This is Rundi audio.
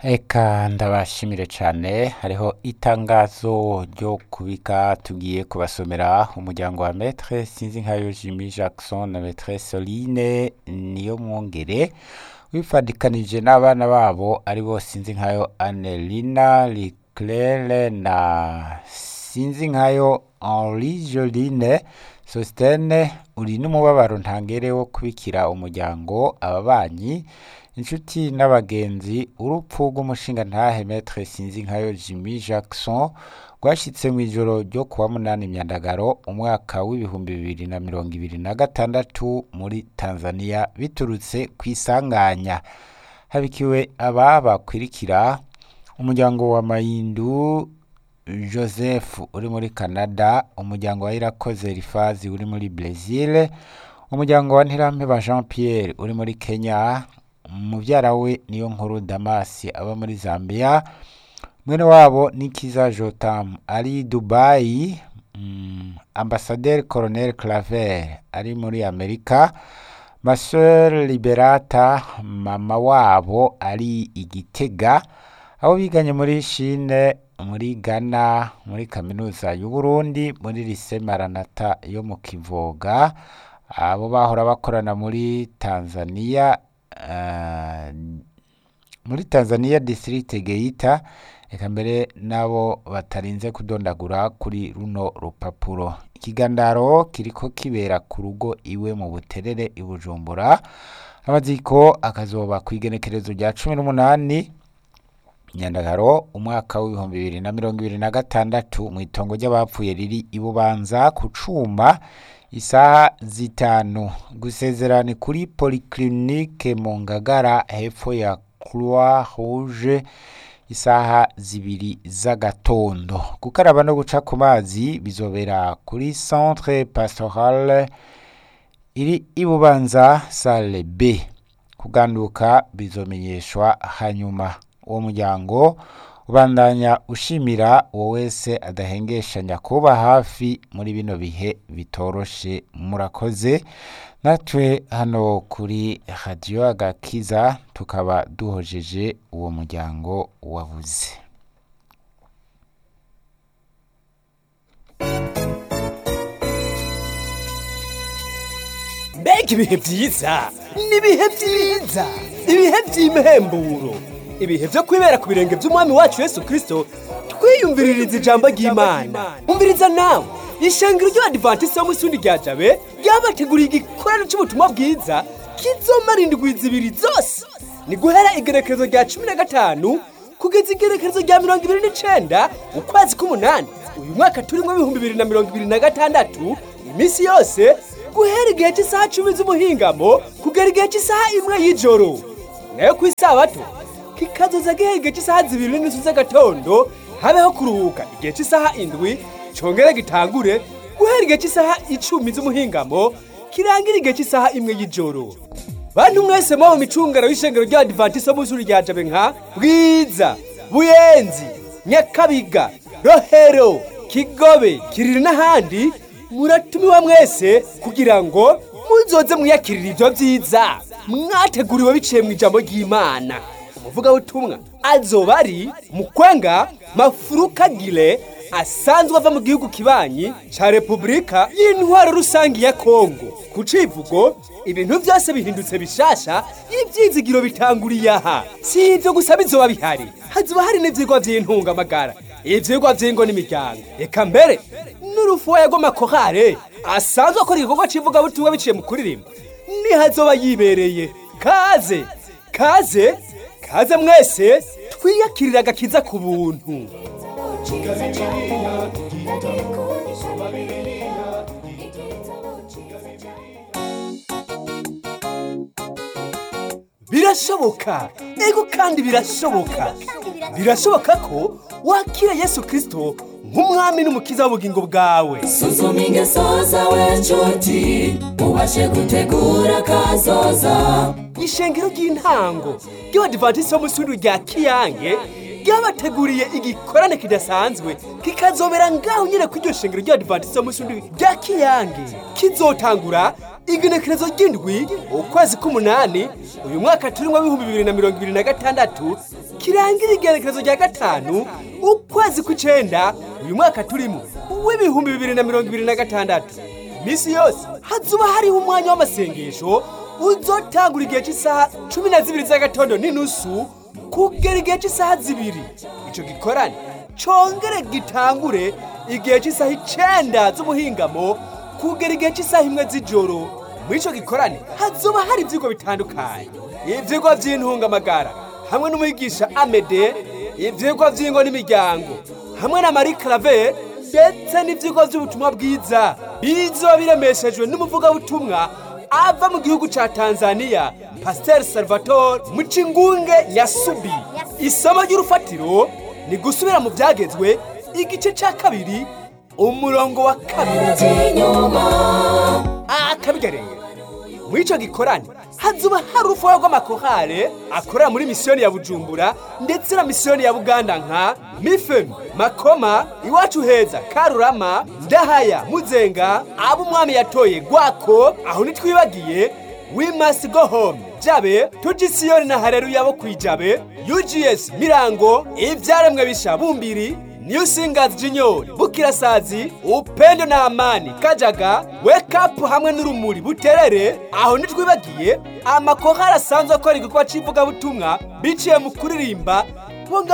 Eka ndabashimire cyane hariho itangazo ryo kubika tugiye kubasomera umuryango wa Maître Sinzinkayo Jimmy Jackson na Maître Soline niyo mwongere wifadikanije n'abana babo ari bo Sinzinkayo Annelina Leclerc na Sinzinkayo Henri Joline Sostene uri n'umubabaro ntangere wo kubikira umuryango ababanyi inshuti n'abagenzi urupfu rw'umushinga ntahe Maître Sinzinkayo Jimmy Jackson rwashitse mu ijoro ryo kuwa munani myandagaro umwaka w'ibihumbi bibiri na mirongo ibiri na gatandatu muri Tanzania biturutse ku isanganya habikiwe aba bakwirikira umuryango wa Mayindu Joseph uri muri Canada umuryango wa Irakoze Rifazi uri muri Brazil umuryango wa Ntirampeba Jean Pierre uri muri Kenya muvyara we niyo nkuru Damasi aba muri Zambia mwene wabo Nikiza Jotam ari Dubai mm, Ambassadeur Colonel Claver ari muri Amerika Maseur Liberata mama wabo ari Igitega abo biganye muri Chine muri Ghana muri kaminuza y'u Burundi muri Lycée Maranatha yo mu Kivoga abo bahora bakorana muri Tanzania uh, muri Tanzania district Geita eka mbere nabo batarinze kudondagura kuri runo rupapuro ikigandaro kiriko kibera ku rugo iwe mu buterere i Bujumbura amaziko akazoba kw'igenekerezo rya cumi n'umunani nyandagaro umwaka w'ibihumbi bibiri na mirongo ibiri na gatandatu mu itongo ry'abapfuye riri i Bubanza ku cuma isaha zitanu gusezerana kuri polyclinique mu Ngagara hepfo ya Croix Rouge isaha zibiri z'agatondo gukaraba no guca ku mazi bizobera kuri centre pastoral iri i Bubanza salle B kuganduka bizomenyeshwa hanyuma uwo muryango ubandanya ushimira uwo wese adahengeshanya kuba hafi muri bino bihe bitoroshe murakoze natwe hano kuri radiyo agakiza tukaba duhojeje uwo muryango wabuze mbega ibihe byiza ni ibihe byiza ibihe by'imhemburo ibihe byo kwibera ku birenge by'umwami wacu yesu kirisito twiyumviririza ijambo ry'imana umviriza nawe ishengero ry'abadivantisiti wo mu isundi rya jabe ryabateguriye igikorano cy'ubutumwa bwiza kizomara indwi zibiri zose ni guhera igerekerezo rya cumi na gatanu kugeza igerekerezo rya mirongo ibiri n'icenda ukwezi k'umunani uyu mwaka turimo ibihumbi bibiri na mirongo ibiri na gatandatu iminsi yose guhera igihe cy'isaha cumi z'umuhingamo kugera igihe cy'isaha imwe y'ijoro nayo ku isabato kikazoza gihera igihe cy'isaha zibiri n'inusu z'agatondo habeho kuruhuka igihe cy'isaha indwi congere gitangure guhera igihe cy'isaha icumi z'umuhingamo kirangira igihe cy'isaha imwe y'ijoro bantu mwese muba mu micungano y'ishengero ry'abadivantisiti bo mu ishuri rya jabe nka bwiza buyenzi nyakabiga rohero kigobe kiriri n'ahandi muratumiwa mwese kugira ngo muzoze mwiyakirira ibyo byiza mwateguriwe biciye mu ijambo ry'imana umuvugabutumwa azoba ari mukwenga mafurukagire asanzwe ava mu gihugu kibanyi ca repubulika y'intwaro rusange ya kongo ku civugo ibintu byose bihindutse bishasha ivyizigiro bitanguriye aha si ivyo gusa bizoba bihari hazoba hari n'ivyigwa vy'intungamagara ivyigwa vy'ingo n'imiryango eka mbere n'urufuwa rw'amakorale asanzwe akora igikorwa c'ivugabutumwa biciye mu kuririmba nihazoba yibereye kaze kaze kaze mwese twiyakirira agakiza ku buntu birashoboka ego kandi birashoboka birashoboka ko wakira yesu kirisito nk'umwami n'umukiza w'ubugingo bwawe suzuma ingeso zawe nshuti ubashe gutegura kazoza ishengero ry'intango ry'abadivantisiti bo mu ishuri rya kiyange ryabateguriye igikorane kidasanzwe kikazobera ngaho nyine ku iryo shengero ry'abadivantisite munsi w'indwi rya kiyange kizotangura igenekerezo ry'indwi ukwezi k'umunani uyu mwaka turimo w'ibihumbi bibiri na mirongo ibiri na gatandatu kirangira igenekerezo rya gatanu ukwezi kw'icenda uyu mwaka turimo w'ibihumbi bibiri na mirongo ibiri na gatandatu iminsi yose hazuba hariho umwanya w'amasengesho uzotangura igihe cy'isaha cumi na zibiri z'agatondo n'inusu kugera igihe cy'isaha zibiri icyo gikorane congere gitangure igihe cy'isaha icenda z'ubuhingamo kugera igihe cy'isaha imwe z'ijoro muri icyo gikorane hazoba hari ibyigwa bitandukanye ibyigwa by'intungamagara hamwe n'umwigisha amede ibyigwa by'ingo n'imiryango hamwe na marie clave ndetse n'ibyigwa by'ubutumwa bwiza bizoba biremeshejwe n'umuvugabutumwa ava mu gihugu cya tanzania pasiteri salvatore mucingunge yasubi isomo ry'urufatiro ni gusubira mu byagezwe igice cya kabiri umurongo wa kabiri inyuma akabigareye muri icyo gikorane hazuba hari urufuha rw'amakorale akorera muri misiyoni ya bujumbura ndetse na misiyoni ya buganda nka mifemi makoma iwacu heza karurama ndahaya muzenga abo umwami yatoye gwako aho ntitwibagiye we must go home jabe tugisiyoni na hareruya bo kwijabe ugs mirango ibyaremwe bisha bumbiri New Singers Junior, Bukirasazi, Upendo na Amani, Kajaga, Wake Up hamwe n'urumuri buterere, aho ntitwibagiye amakorali asanzwe akora igikorwa cy'ivugabutumwa biciye mu kuririmba bo ngabo